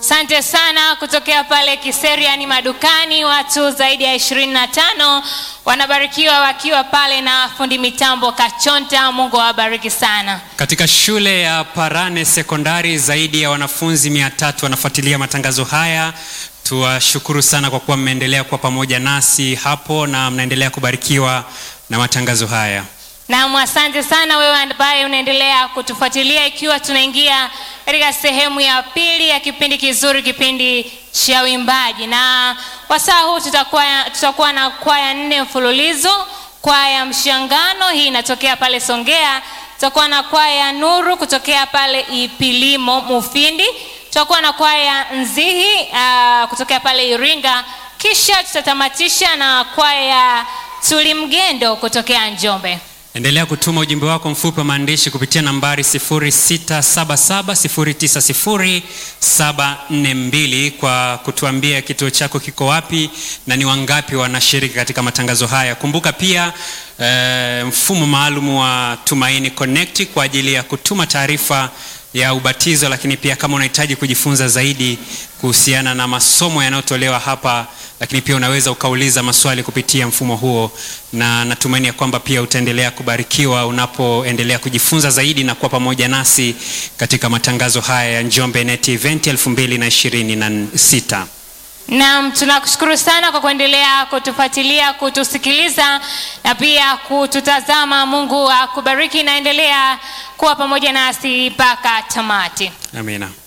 Asante sana kutokea pale Kiseriani madukani, watu zaidi ya 25 wanabarikiwa wakiwa pale na fundi mitambo Kachonta. Mungu awabariki sana. Katika shule ya Parane Sekondari zaidi ya wanafunzi mia tatu wanafuatilia matangazo haya. Tuwashukuru sana kwa kuwa mmeendelea kuwa pamoja nasi hapo na mnaendelea kubarikiwa na matangazo haya. Naam, asante sana wewe ambaye unaendelea kutufuatilia, ikiwa tunaingia katika sehemu ya pili ya kipindi kizuri, kipindi cha uimbaji, na wasaa huu tutakuwa, tutakuwa na kwaya nne mfululizo. Kwaya Mshangano, hii inatokea pale Songea. Tutakuwa na kwaya Nuru kutokea pale Ipilimo Mufindi. Tutakuwa na kwaya Nzihi uh, kutokea pale Iringa, kisha tutatamatisha na kwaya Tulimgendo kutokea Njombe. Endelea kutuma ujumbe wako mfupi wa maandishi kupitia nambari 0677090742 kwa kutuambia kituo chako kiko wapi na ni wangapi wanashiriki katika matangazo haya. Kumbuka pia eh, mfumo maalum wa Tumaini Connect kwa ajili ya kutuma taarifa ya ubatizo, lakini pia kama unahitaji kujifunza zaidi kuhusiana na masomo yanayotolewa hapa, lakini pia unaweza ukauliza maswali kupitia mfumo huo, na natumaini ya kwamba pia utaendelea kubarikiwa unapoendelea kujifunza zaidi na kuwa pamoja nasi katika matangazo haya ya Njombe Net Event 2026. Naam, tunakushukuru sana kwa kuendelea kutufuatilia, kutusikiliza na pia kututazama. Mungu akubariki, naendelea kuwa pamoja nasi mpaka tamati. Amina.